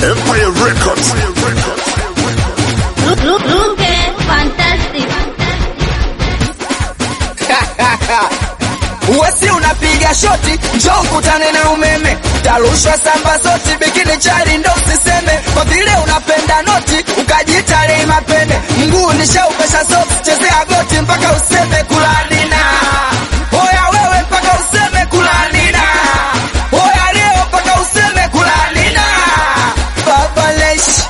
Empire Records. Look, look, look, eh, fantastic. Uwesi unapiga shoti, njoo ukutane na umeme, tarushwa samba zoti, bikini chari ndo usiseme, kwa vile unapenda noti ukajiita Rei Mapene, mguu nishaupesha soksi, chezea goti mpaka useme kulanina. Oya wewe mpaka useme kulanina. Oya leo mpaka useme kulanina. Baba Lesh.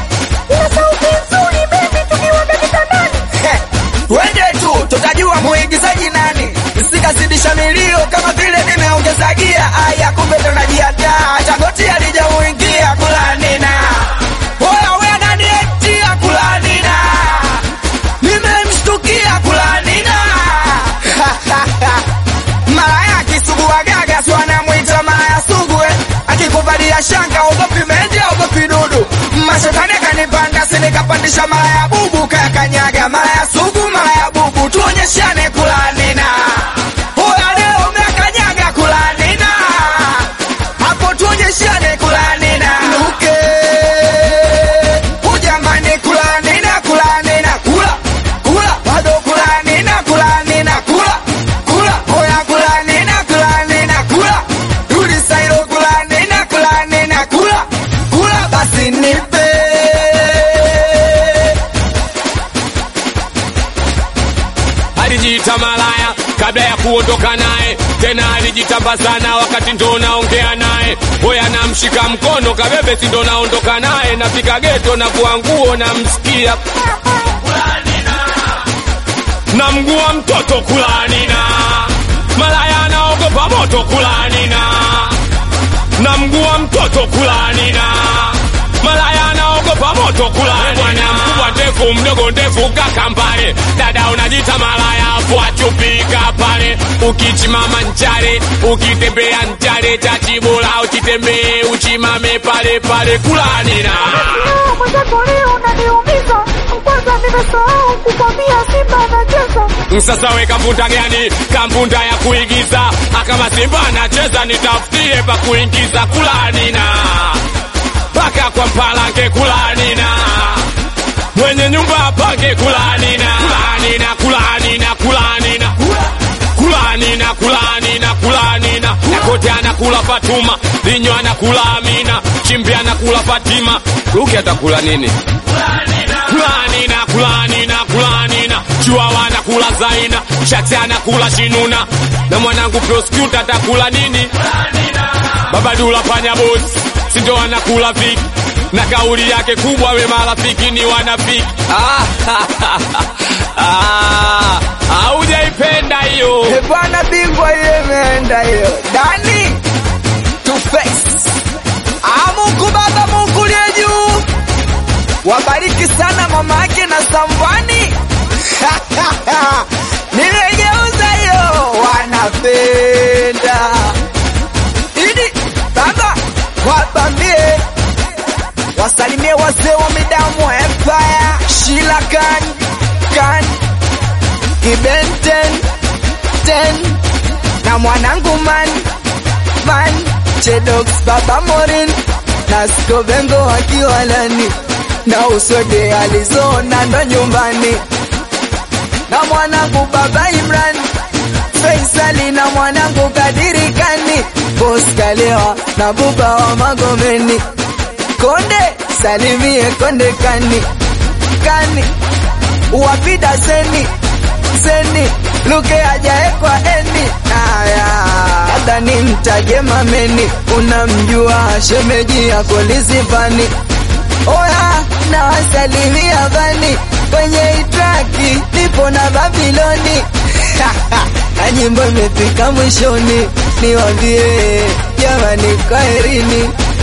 Twende tu tutajua muigizaji nani, sikazidisha milio kama vile nimeongeza gia. Aya, kumbe ndo najiandaa, chagoti alijamuingia kulanina. Oya we nani etia kulanina, nimemshtukia kulanina. Malaya akisugua gaga si wanamwita malaya sugu eh. Akikuvalia shanga ogopi mende ogopi dudu. Mashetani akanipanda si nikapandisha malaya bubu kayakanyaga malaya sugu malaya bubu tuonyeshane kulanina. Oya leo umekanyaga kulanina. Hapo tuonyeshane kulanina. Luke. Ujamani kulanina kulanina kula kula bado kulanina kulanina kula kula oya kulanina kulanina kula rudi sairo kulanina kulanina kula kula basi nipe alijiita malaya kabla ya kuondoka naye, tena alijitamba sana wakati ndo naongea naye. Hoya namshika mkono kabebe, si ndo naondoka naye, nafika geto na vua nguo namsikia na mguu wa mtoto kulanina, malaya anaogopa moto kulanina, na mguu wa mtoto kulanina, malaya anaogopa moto kulanina. Bwana mkubwa ndefu, mdogo ndefu, kaka mbale, dada unajita malaya, afu achupika pale, ukichimama nchale, ukitembea nchale, tatibola uchitembee, uchimame pale pale kulanina. Leo mwenzako leo unaniumiza, kwanza nimesahau kukwambia Simba anacheza. Sasa we kampunda gani? Kampunda ya kuigiza. Akama Simba anacheza nitafutie pa kuingiza kulanina. Paka kwa mpalange kulanina. Mwenye nyumba apange kulanina. Kulanina, kulanina, kulanina. Kulanina, kulanina, kulanina. Nakote anakula Fatuma, Linyo anakula Amina, Chimbi anakula Fatima. Ruki atakula nini? kulanina kulanina kulanina chiwawa anakula zaina shati anakula shinuna na mwanangu prosecutor atakula nini babadula panya bosi sindo anakula viki na kauli yake kubwa we marafiki ni wanafiki Ah, haujaipenda hiyo Eh, bwana bingwa ile imeenda hiyo dani to face Ah, Mungu baba Mungu liye juu wabariki sana mama yake na Sambwani nimegeuza hiyo wanapenda idi baba wabambie wasalimie wazee wa midamu Empire Shila Khan Khan Kibenten ten na mwanangu man man Chedox baba Morin na Skobengo wakiwa ndani na usode alizona ndo nyumbani na mwanangu baba Imran Faisali na mwanangu Kadiri Kani Boss Kalewa na buba wa Magomeni Konde salimie Konde Kani Kani wapida seni seni luke ajaekwa eni aya labda ni mtaje mameni unamjua shemeji yako lizivani oya na wasalimia vani kwenye itraki nipo na babiloni na nyimbo imefika mwishoni niwambie jamani kwaherini